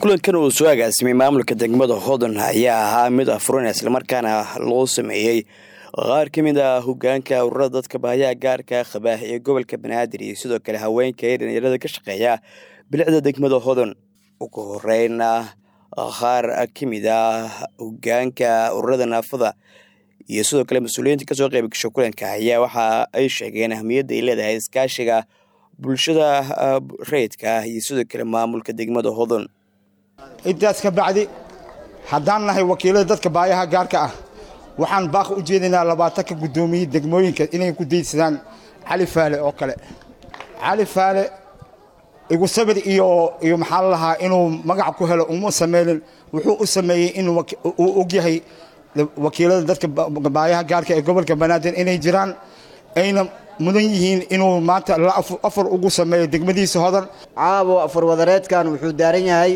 kulankan uu soo agaasimay maamulka degmada hodon ayaa ahaa mid afuran islamarkaana loo sameeyey qaar ka mid ah hogaanka ururada dadka baahiyaha gaarka qaba ee gobolka banaadir iyo sidoo kale haweenka ee dhalinyarada ka shaqeeya bilicda degmada hodon ugu horeyna qaar ka mid ah hogaanka ururada naafada iyo sidoo kale mas-uuliyiinta kasoo qeyb gasho kulanka ayaa waxa ay sheegeen ahmiyadda ay leedahay iskaashiga bulshada rayidka ah iyo sidoo kale maamulka degmada hodon intaas ka bacdi haddaan nahay wakiilada dadka baayaha gaarka ah waxaan baaq u jeedinaa labaatanka guddoomiye degmooyinka inay ku daydsadaan cali faale oo kale cali faale igu sabir iyo iyo maxaa la lahaa inuu magac ku helo uma sameynin wuxuu u sameeyey inuu og yahay wakiilada dadka baayaha gaarka ee gobolka banaadir inay jiraan ayna mudan yihiin inuu maanta la afar ugu sameeyo degmadiisa hodan caawo afar wadareedkan wuxuu daaran yahay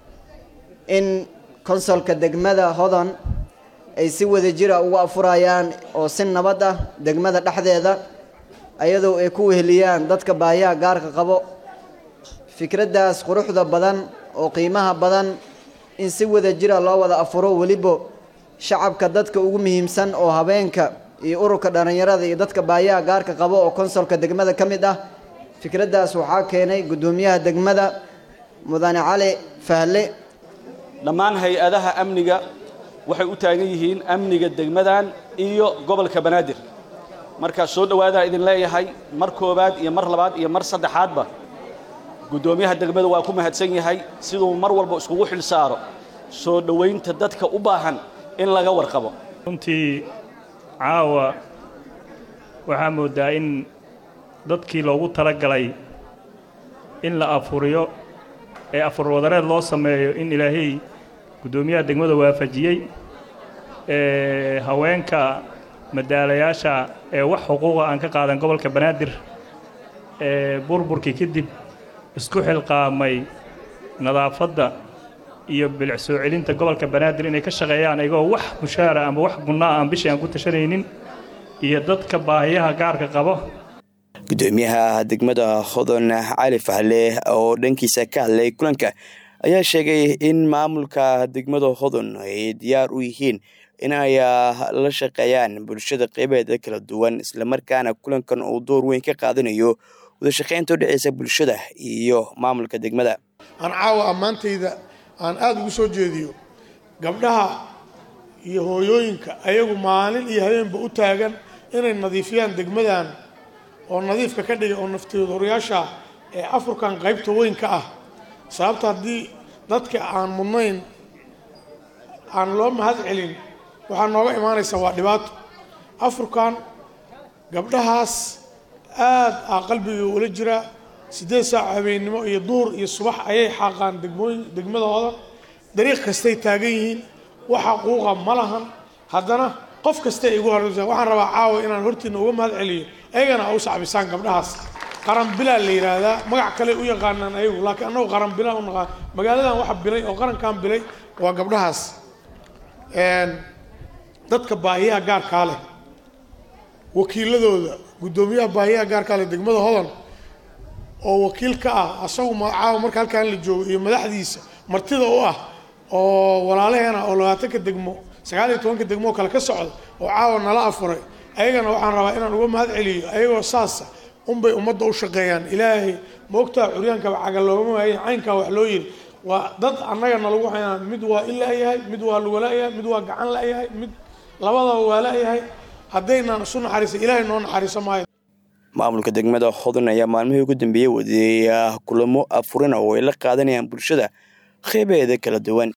in konsolka degmada hodan ay si wada jira uga afurayaan oo si nabad ah degmada dhexdeeda ayadoo ay ku weheliyaan dadka baayaha gaarka qabo fikraddaas quruxda badan oo qiimaha badan in si wada jira loo wada afuro weliba shacabka dadka ugu muhiimsan oo habeenka iyo ururka dhallinyarada iyo dadka baayaha gaarka qabo oo konsolka degmada ka mid ah fikraddaas waxaa keenay guddoomiyaha degmada mudane cali fahle dhammaan hay-adaha amniga waxay u taagan yihiin amniga degmadan iyo gobolka banaadir markaa soo dhowaadaa idin leeyahay mar koowaad iyo mar labaad iyo mar saddexaadba guddoomiyaha degmada waa ku mahadsan yahay siduu mar walba iskugu xil saaro soo dhowaynta dadka u baahan in laga warqabo runtii caawa waxaa mooddaa in dadkii loogu talagalay in la afuriyo ee afur wadareed loo sameeyo in ilaahay guddoomiyaha degmada waafajiyey ee haweenka madaalayaasha ee wax xuquuqa aan ka qaadan gobolka banaadir ee burburkii kadib isku xilqaamay nadaafadda iyo bilic soo celinta gobolka banaadir inay ka shaqeeyaan ayagoo wax mushaara ama wax gunnaa aan bishii aan ku tashanaynin iyo dadka baahiyaha gaarka qabo guddoomiyaha degmada hodon cali fahle oo dhankiisa ka hadlay kulanka ayaa sheegay in maamulka degmada hodon ay diyaar u yihiin in ay la shaqeeyaan bulshada qeybaheeda kala duwan islamarkaana kulankan uu door weyn ka qaadanayo wadashaqeynta u dhexeysa bulshada iyo maamulka degmada aan caawa ammaantayda aan aada ugu soo jeediyo gabdhaha iyo hooyooyinka ayagu maalin iyo habeenba u taagan inay nadiifiyaan degmadan oo nadiifka ka dhigay oo naftiyadooryaasha ee afurkan qaybta weyn ka ah sababta haddii dadka aan mudnayn aan loo mahad celin waxaa nooga imaanaysa waa dhibaato afurkan gabdhahaas aad ah qalbiga ula jiraa siddeed saac habeennimo iyo duur iyo subax ayay xaaqaan degmooyin degmadooda dariiq kastay taagan yihiin wax xaquuqa ma lahan haddana qof kasta igu horeysa waxaan rabaa caawa inaan hortiina uga mahad celiyo ayagana a u sacbisaan gabdhahaas qaranbilaa la yidhaahdaa magac kale u yaqaanaan ayagu laakiin annagu qaranbilaa u naqaan magaaladan waxa bilay oo qarankan bilay waa gabdhahaas dadka baahiyaha gaarkaa leh wakiiladooda guddoomiyaha baahiyaha gaarkaa leh degmada hodan oo wakiil ka ah asagu caawa marka halkaan la joogo iyo madaxdiisa martida u ah oo walaalaheena oo labaatanka degmo sagaal iyo tobanka degmoo kale ka socda oo caawa nala afuray ayagana waxaan rabaa inaan uga mahad celiyo ayagoo saasa unbay ummadda u shaqeeyaan ilaahay moogtaa curyaankaba caga loogama waaye caynkaa wax loo yiri waa dad annaga nalagu haynaa mid waa in la-yahay mid waa luga la-yahay mid waa gacan la-yahay mid labadaba waa la-yahay haddaynaan isu naxariisa ilaahay noo naxariiso maayo maamulka degmada hodon ayaa maalmihii ugu dambeeyey wadeeya kulamo afurina oo ay la qaadanayaan bulshada qeybaheeda kala duwan